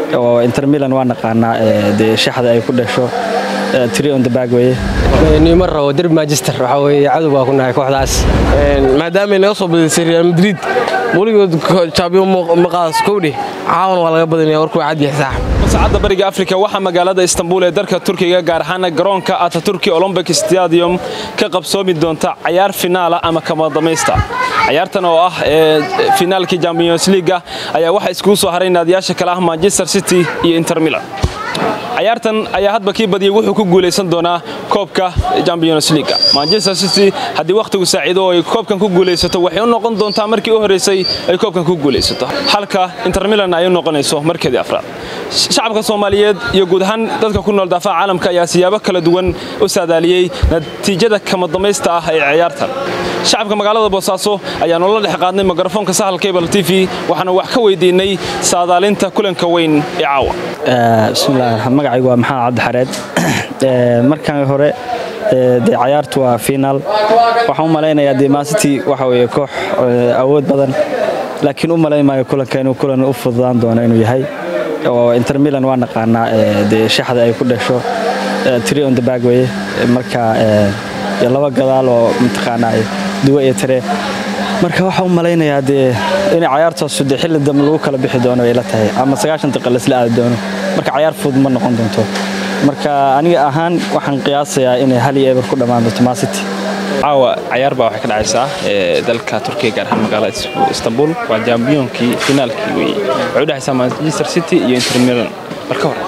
oo inter milan waa naqaanaa dee shaxda ay ku dhasho tri on the bag weye nima rabo derbi manchester waxaa weeye cadow baa ku nahay kooxdaas maadaamay naga soo badisay real madrid weligood jaabiyon maqaas kowdhe caawan waa laga badanaya warkuu cadyahay saaxib saacadda bariga afrika waxaa magaalada istanbul ee dalka turkiga gaar ahaana garoonka ataturki olombic stadium ka qabsoomi doonta cayaar finaala ama kama damaysta cayaartan oo ah finaalkii champions leaga ayaa waxaa iskugu soo haray naadiyaasha kale ah manchester city iyo inter milan cayaartan ayaa hadba kii badiyay wuxuu ku guulaysan doonaa koobka champions leaga manchester city haddii wakhtigu saaciido oo ay koobkan ku guulaysato waxay u noqon doontaa markii u horreysay ay koobkan ku guulaysato halka inter milan ay u noqonayso markeedii afraad shacabka soomaaliyeed iyo guud ahaan dadka ku nool daafaha caalamka ayaa siyaabo kala duwan u saadaaliyey natiijada kama damaysta ah ee ciyaartan shacabka magaalada boosaaso ayaa noola dhex qaadnay mikrofoonka sahal cable t v waxaana wax ka weydiinay saadaalinta kulanka weyn ee caawa bismillaah magacaygu waa maxamed cabdixareed markan hore dee cayaartu waa finaal waxaan u malaynayaa dee mancity waxa weeye koox awood badan laakiin u malayn maayo kulanka inuu kulan u fududaan doono inuu yahay oo inter milan waa naqaanaa dee shaxda ay ku dhasho tri on the bag weye marka iyo laba gadaal oo mataqaanaa duwa iyo tare marka waxaa u malaynayaa dee inay cayaartaasu dee xilli dambe lagu kala bixi doono ay la tahay ama sagaashan daqiiqa laisla aadi doono marka cayaar fudud ma noqon doonto marka aniga ahaan waxaan qiyaasayaa inay hal iyo eber ku dhammaan doonto mancity caawa cayaar baa waxay ka dhacaysaa dalka turkiga gaar ahaan magaalada istanbul waa jambiyoonkii finaalkii weeye waxay u dhexaysaa manchester city iyo inter milan marka hore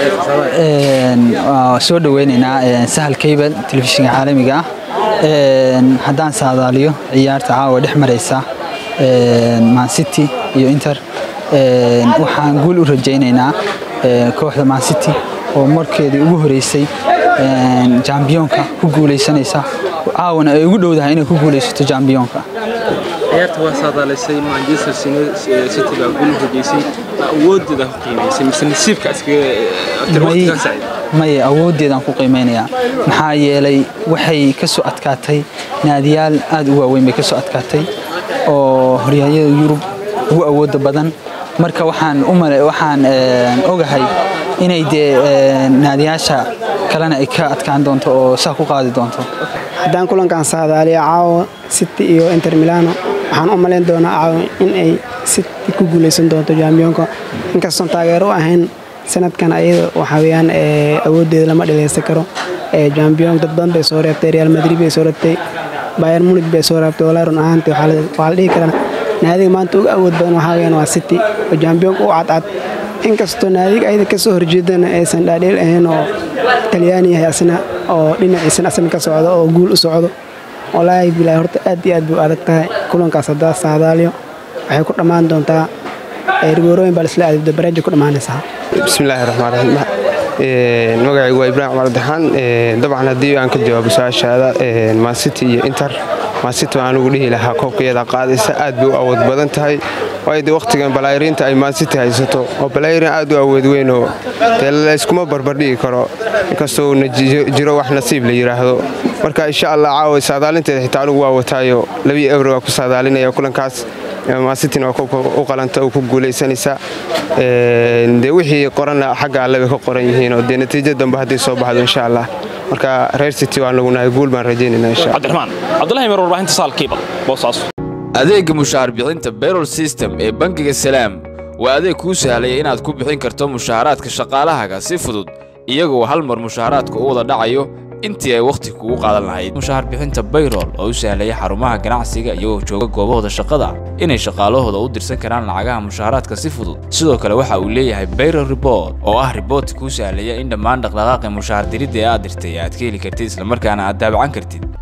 waa soo dhoweynaynaa sahal cable telefishinka caalamiga ah haddaan saadaaliyo ciyaarta caawa dhex maraysa mancity iyo inter waxaan guul u rajaynaynaa kooxda mancity oo markeedii ugu horeysay jambiyoonka ku guulaysanaysa caawana ay ugu dhowdahay inay ku guulaysato jambiyoonka ciyaarta waa saadaalaysay manchester city baa guul u rajaysay awoodeeda ku qiimaysay mise nasiibka iskaga maye awooddeedaan ku qiimeynayaa maxaa yeelay waxay ka soo adkaatay naadiyaal aad u waaweyn bay ka soo adkaatay oo horyaalyada yurub ugu awooda badan marka waxaan waxaan ogahay inay dee naadiyaasha kalena ay ka adkaan doonto oo saa ku qaadi doonto haddaan kulankan saadaaliya caawa city iyo inter milano waxaan u malayn doonaa caawa in ay city ku guulaysan doonto jambiyoonka inkastoon taageero u ahayn sanadkan ayada waxaa weyaan awooddeeda lama dhagaysan karo jambiyoon dad badan bay soo reebtay real madrid bay soo reebtay bayer munich bay soo reebtay walaa run ahaantii waxaa la dhihi karaa naadiga maanta uga awood badan waxaa weyaan waa city oo jambiyoonka u cadcad inkastoo naadiga ayada ka soo horjeedana aysan dhaadheel ahayn oo talyaani yahay asna oo dhinaciisana asna ka socdo oo guul u socdo walaahi bilaahi horta aad iyo aad buu adag tahay kulankaas haddaa saadaaliyo waxay ku dhammaan doontaa rigoorooyin baa lisla aadibda bareeja ku dhammaanaysaa bismillaahi raxmaan raxiim magacaygu waa ibraahim cumar daxaan dabcan haddii aan ka jawaabo su-aashaada mancity iyo inter mancity waan ugu dhihi lahaa koobkayada qaadaysa aad bay u awood badan tahay waayo de wakhtigan balayriinta ay mancity haysato oo balayrin aad u awood weynoo dee layskuma barbardhigi karo inkastoo uuna jiro wax nasiib la yidhaahdo marka insha allah caawa saadaalinteeda xitaa anugu waa wataayo labii ebre waa ku saadaalinaya kulankaas mancityna waa koobka u qalanta oo ku guulaysanaysa dee wixii qoranna xagga alle bay ka qoran yihiin oo dee natiijo dambe hadday soo baxdo insha allah marka reer city waan nagu nahay guul baan rajaynayna insha cabdiraxmaan cabdullahi mir warbaahinta saal kiibal boosaaso adeegga mushaar bixinta bayrol system ee bangiga salaam waa adeeg kuu sahlaya inaad ku bixin karto mushaaraadka shaqaalahaaga si fudud iyagoo hal mar mushaaraadka u wada dhacayo intii ay wakhti kugu qaadan lahayd mushaar bixinta bayrol oo u sahlaya xarumaha ganacsiga iyagoo jooga goobahooda shaqada inay shaqaalahooda u dirsan karaan lacagaha mushaaraadka si fudud sidoo kale waxa uu leeyahay bayrol report oo ah riboorti kuu sahlaya in dhammaan dhaqdhaqaaqi mushaar diridda ee aad dirtay aad ka heli kartid islamarkaana aad daabacan kartid